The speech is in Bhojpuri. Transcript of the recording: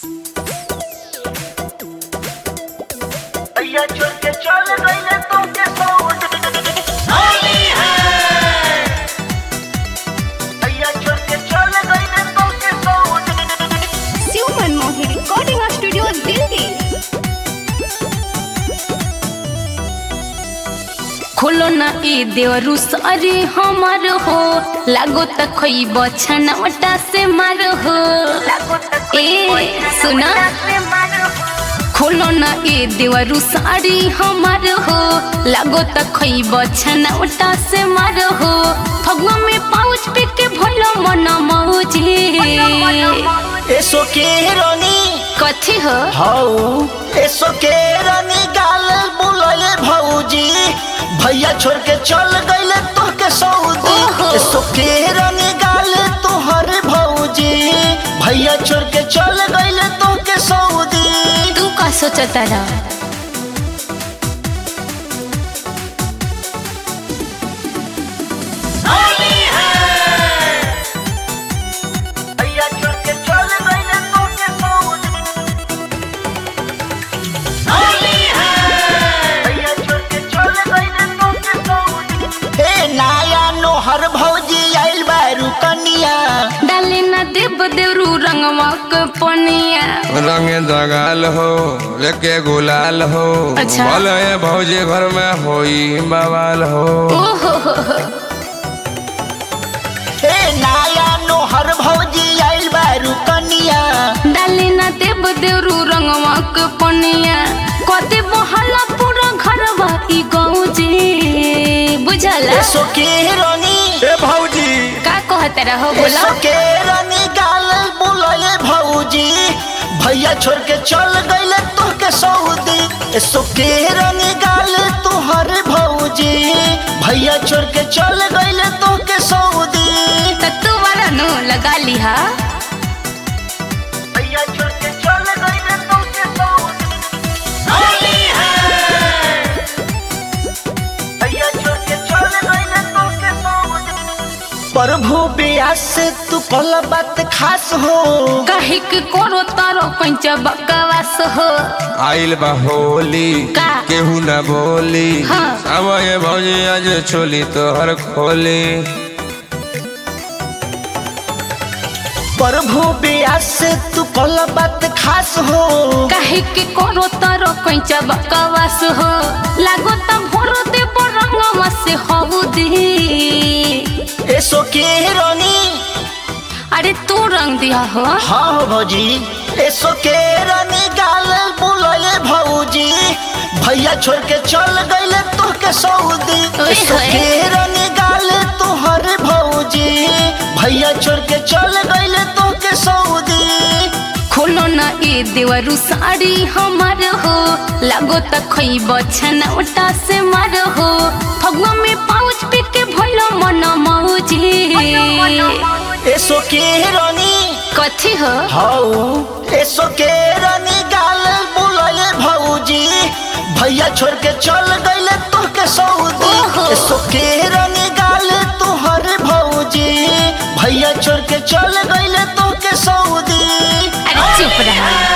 भैया छोड़ के चल गईले तुमके सऊद होली है भैया छोड़ के चल गईले तुमके सऊद शिव मनमोहन रिकॉर्डिंग स्टूडियो दिल्ली खोलो ना ए देवरु सारी हमार हो लागो त खइब छनवटा से मार हो ए सुना खोलो ना ए देवरु सारी हमार हो लागो त खइब छनवटा से मार हो फगवा में पाउच पे के भलो मन मौजी एसो के रानी कथी हो हाउ एसो के रानी गाल बुलाए भौजी भैया छोड़ के चल गईले तुमके सऊदी ओहो। एसो के रानी गाल तुहर भौजी भैया छोड़ के चल गईले तुमके सऊदी तू का सोचता रहा होली है भैया छोड़ के चल गईले तुमके सऊदी होली है भैया छोड़ के चल गईले तुमके सऊदी ए नाया नोहर भौजी आइल बारू कनिया डाले ना देव देवरू रंगवा के पनिया रंग दगाल हो लेके गुलाल हो अच्छा। बोले भौजी घर में होई बवाल हो ओहो हो हो। ए नाया नोहर भौजी आइल बारू कनिया डाले ना देव देवरू रंगवा के पनिया कदे बहाला पूरा घरवा ई गाँव जी बुझला एसो के रानी ए भौजी का कहते रहो बोला एसो के रानी गाल बुलाए भौजी भैया छोड़ के चल गईले तुहके सऊदी एसो के रानी गाल तुहर भौजी भैया छोड़ के चल गईले तुहके सऊदी त तू वाला नो लगा लिहा भैया छोड़ के चल गईले तुहके सऊदी होली है भैया छोड़ के चल गईले तुहके सऊदी प्रभु ब्यास से तू कल बात खास हो कहे के करो तारो कंच बकवास हो आइल बा होली का? केहू न बोली हाँ। अब ये भौजी आज छोली तोहर खोली प्रभु ब्यास से तू कल बात खास हो कहे के करो तारो कंच बकवास हो लागो त भरो दे रंगवा से हो दी एसो के रानी अरे तू रंग दिया हो हाँ हो भौजी एसो के रानी गाल बुलाए भौजी भैया छोड़ के चल गईले तुहके सऊदी ओए एसो होए। के रानी गाल तुहर भौजी भैया छोड़ के चल गईले तुहके सऊदी खोलो ना ए देवरु साड़ी हमार हो लागो त खइब छनौटा से मार हो फगवा में पाउच पे के भलो मन मौजी एसो के रानी कथी हो हाउ एसो के रानी गाल बुलाए भौजी भैया छोड़ के चल गईले तुहके सऊदी ओहो। एसो के रानी गाल तुहर भौजी भैया छोड़ के चल गईले तुहके सऊदी अरे चुप रहा